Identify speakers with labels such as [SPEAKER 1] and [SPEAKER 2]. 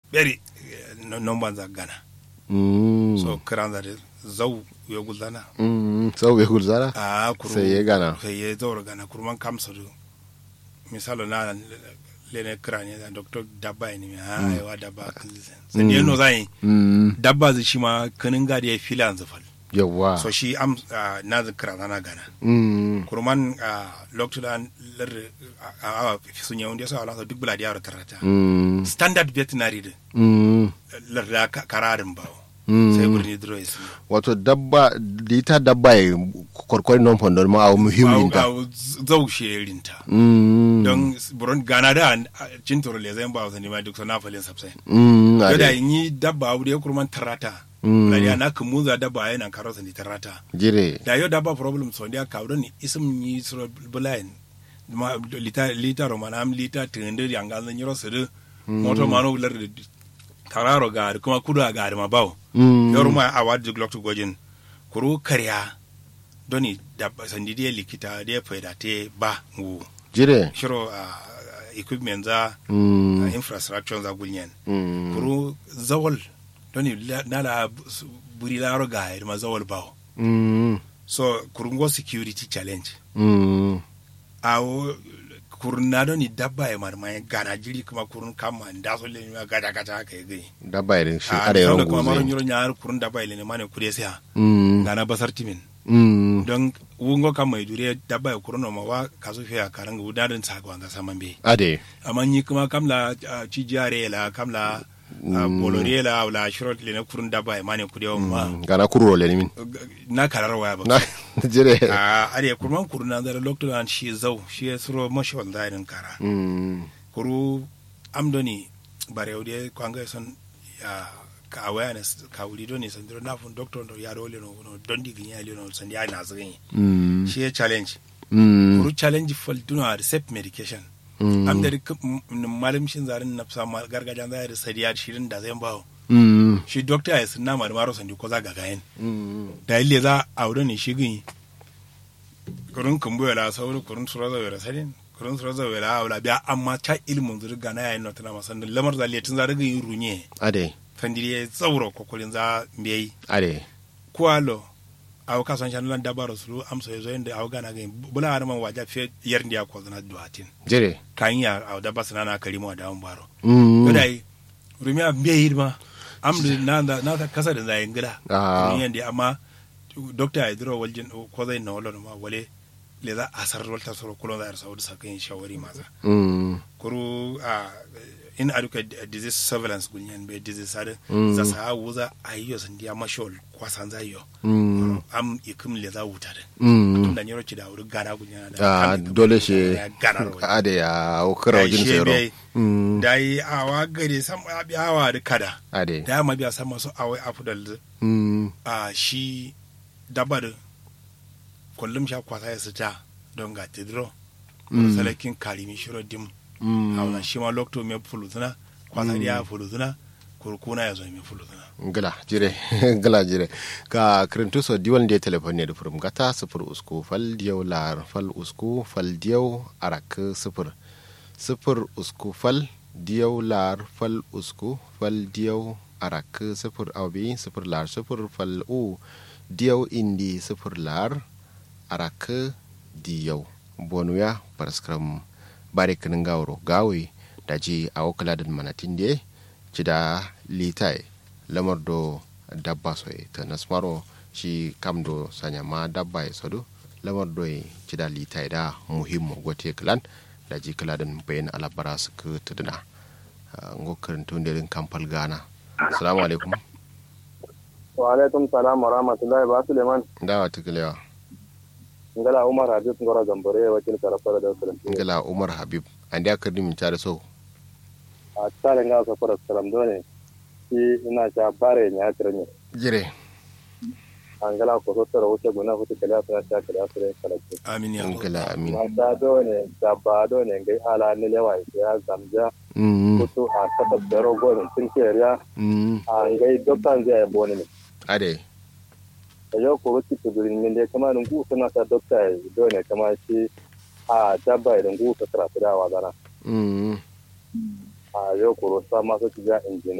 [SPEAKER 1] beri non banza gana
[SPEAKER 2] Mm.
[SPEAKER 1] so kiran da zau ya gulzana
[SPEAKER 2] Mm. sau bai gulzara
[SPEAKER 1] a kuru
[SPEAKER 2] sai ya gana
[SPEAKER 1] sai ya zaura gana kurman kamsa du misalo na lene kiranye da doctor dabba ne ha yawa dabba sai ne no zai
[SPEAKER 2] Mm.
[SPEAKER 1] dabba zai shi ma kanin gadi ya fila zafal
[SPEAKER 2] yawwa
[SPEAKER 1] so shi am ah, na zai kira na gana
[SPEAKER 2] Mm.
[SPEAKER 1] kurman lokacin lar a sun yawon da sa alasa duk bula da yawon karata
[SPEAKER 2] Mm.
[SPEAKER 1] standard veterinary da
[SPEAKER 2] Mm.
[SPEAKER 1] lar da ka- kararin bawo
[SPEAKER 2] Mm.
[SPEAKER 1] sai birni drois
[SPEAKER 2] wato dabba lita dabba ya kwarkwari non fondon ma a muhimmin ta
[SPEAKER 1] zau sherinta
[SPEAKER 2] Mm.
[SPEAKER 1] don buron gana da cintoro le zai ba wasanni ma duk sana falin sabsai
[SPEAKER 2] Mm.
[SPEAKER 1] yau da
[SPEAKER 2] ade.
[SPEAKER 1] in yi dabba abu da ya kurman tarata
[SPEAKER 2] Mm.
[SPEAKER 1] lariya na kan muza dabba yana karo sani tarata
[SPEAKER 2] jire
[SPEAKER 1] da yau dabba problem so dia kawo ni isim yi suro bulayin ma lita lita romana am lita tende yang ga zan yiro suru moto mano lar da tararo ga kuma kudu ga ma bawo
[SPEAKER 2] Mm.
[SPEAKER 1] yau ma a wadi glok gojin kuru karya doni dabba sandi dia likita dia faida te ba ngu
[SPEAKER 2] jire
[SPEAKER 1] shiro a equipment za
[SPEAKER 2] Mm.
[SPEAKER 1] a infrastructure za gulnyen
[SPEAKER 2] Mm.
[SPEAKER 1] kuru zawal doni la- nala bu- su- buri laro ga ma zawal bawo
[SPEAKER 2] Mm.
[SPEAKER 1] so kurungo security challenge
[SPEAKER 2] Mm.
[SPEAKER 1] awo kurun na doni dabba ya marma ya gana jiri kuma kurun kama da so le ma gaja gaja haka ya gani
[SPEAKER 2] dabba irin shi
[SPEAKER 1] a
[SPEAKER 2] are
[SPEAKER 1] da
[SPEAKER 2] yawan
[SPEAKER 1] kuma maron
[SPEAKER 2] goze
[SPEAKER 1] yoro nyar kurun dabba ile ne mane kure sai ha
[SPEAKER 2] Mm.
[SPEAKER 1] gana basar timin
[SPEAKER 2] Mm.
[SPEAKER 1] don wungo kama mai dure dabba ya kurun ma wa kaso fiya karanga udarin sa ga saman be
[SPEAKER 2] ade
[SPEAKER 1] amma ni kuma kamla ah, cijiyare la kamla ah, bolore la wala shirot le na kurun dabba ya mane kure ma
[SPEAKER 2] Mm. gana kuro le min
[SPEAKER 1] na karar waya ba
[SPEAKER 2] na jire
[SPEAKER 1] a are kurman kuruna da lokto an shi zau shi ya suro mashi wanda irin kara
[SPEAKER 2] Mm.
[SPEAKER 1] kuru amdoni bare ode kwanga son ya ka awareness ka wuri doni san diro na fun doctor no ya role no no dondi ginya le no san ya na zgin
[SPEAKER 2] Mm.
[SPEAKER 1] shi ya challenge
[SPEAKER 2] Mm.
[SPEAKER 1] kuru challenge fal duna accept medication
[SPEAKER 2] Mm.
[SPEAKER 1] am da malam shin zarin na fsa mal gargajan da da sadiya shirin da zai bawo
[SPEAKER 2] Mm.
[SPEAKER 1] shi doctor ya sunna mar maro san ko za ga gayen
[SPEAKER 2] Mm.
[SPEAKER 1] da ile za a wuri ne shi gin kurun kumbu la sauri kurun sura za wera sadin kurun sura za wera wala biya amma ta ilmun zurga na yayin notana masan lamar da letin za daga yin runye
[SPEAKER 2] ade
[SPEAKER 1] fandiri ya tsauro kokolin za mbiyai
[SPEAKER 2] ade
[SPEAKER 1] kualo aw ka son chanulan dabaro sulu am so yezo inde aw gana gain bula har man waja fe yer ndiya ko zana duatin
[SPEAKER 2] jire
[SPEAKER 1] kan ya aw dabba sana na kalimo da an baro
[SPEAKER 2] Mm.
[SPEAKER 1] yodai rumiya mbiyai ma am da na da na ta kasa da zai ngila
[SPEAKER 2] Ah.
[SPEAKER 1] rumiya ndi amma doctor ya diro waljin ko zai na wala ma wale le za asar walta soro kulon za arsa wadda sakin shawari maza
[SPEAKER 2] Mm.
[SPEAKER 1] kuru a in aduka disease surveillance gunyan be disease sare
[SPEAKER 2] Mm.
[SPEAKER 1] za sa wuza ayiyo sandiya mashol kwasan za yo
[SPEAKER 2] Mm.
[SPEAKER 1] am ikum le za wuta de
[SPEAKER 2] Mm.
[SPEAKER 1] da nyoro ci da wuri gana gunya da
[SPEAKER 2] Ah,
[SPEAKER 1] am ikum
[SPEAKER 2] dole
[SPEAKER 1] le
[SPEAKER 2] shi
[SPEAKER 1] za gana ro
[SPEAKER 2] ade ya okara wajen tsero Mm.
[SPEAKER 1] da yi awa gare sam abi awa da kada
[SPEAKER 2] ade
[SPEAKER 1] da ma biya sam masu awai afdal
[SPEAKER 2] Mm.
[SPEAKER 1] a shi dabar kullum sha kwasa ya sita don ga tidro
[SPEAKER 2] Mm.
[SPEAKER 1] salakin karimi shiro dim
[SPEAKER 2] Mm.
[SPEAKER 1] hauna shi ma lokto me fulutuna kwasa dia fulutuna kurkuna ya zo me fulutuna
[SPEAKER 2] gila jire gila jire ka kirintu so diwan de telefon ne da furum gata sifir usku fal diyau lar fal usku fal diyau arak sifir sifir usku fal diyau lar fal usku fal diyau arak sifir aubi sifir lar sifir fal u diyau indi sifir lar arak diyau bonuya paraskram bare kinin gawro gawe da ji a wakaladin manatin de ci da litai lamar do dabba soye ta nasmaro shi kam do sanya ma dabba ya sadu lamar do ci da litai da muhimmo gote klan da ji kaladin bayan alabara su ka tuduna ngo karantun da kamfal gana assalamu alaikum
[SPEAKER 3] wa alaikum salam wa rahmatullahi ba suleiman
[SPEAKER 2] dawa tukulewa
[SPEAKER 3] ngala umar habib ngora gambare wakil karafara da salam
[SPEAKER 2] ngala umar habib an da karni min tare so
[SPEAKER 3] a tsare nga so fara salam dole shi ina ta bare nya tirne
[SPEAKER 2] jire
[SPEAKER 3] angala ko so tara wuce guna hutu kala ta ta kala sare kala ce
[SPEAKER 1] amin ya Allah.
[SPEAKER 2] ngala amin
[SPEAKER 3] ma ta dole da ba dole ngai ala ne lewa ya zamja
[SPEAKER 2] mm
[SPEAKER 3] kutu a kata bero gonin tun keriya
[SPEAKER 2] mm
[SPEAKER 3] a ngai doktan zai boni ne
[SPEAKER 2] ade
[SPEAKER 3] da yau ko ruti tudurin min da kama ngu suna ta dokta dole kama shi a dabba idan ngu ta tara da wa zana
[SPEAKER 2] mm
[SPEAKER 3] a yau ko sa masu tiga injini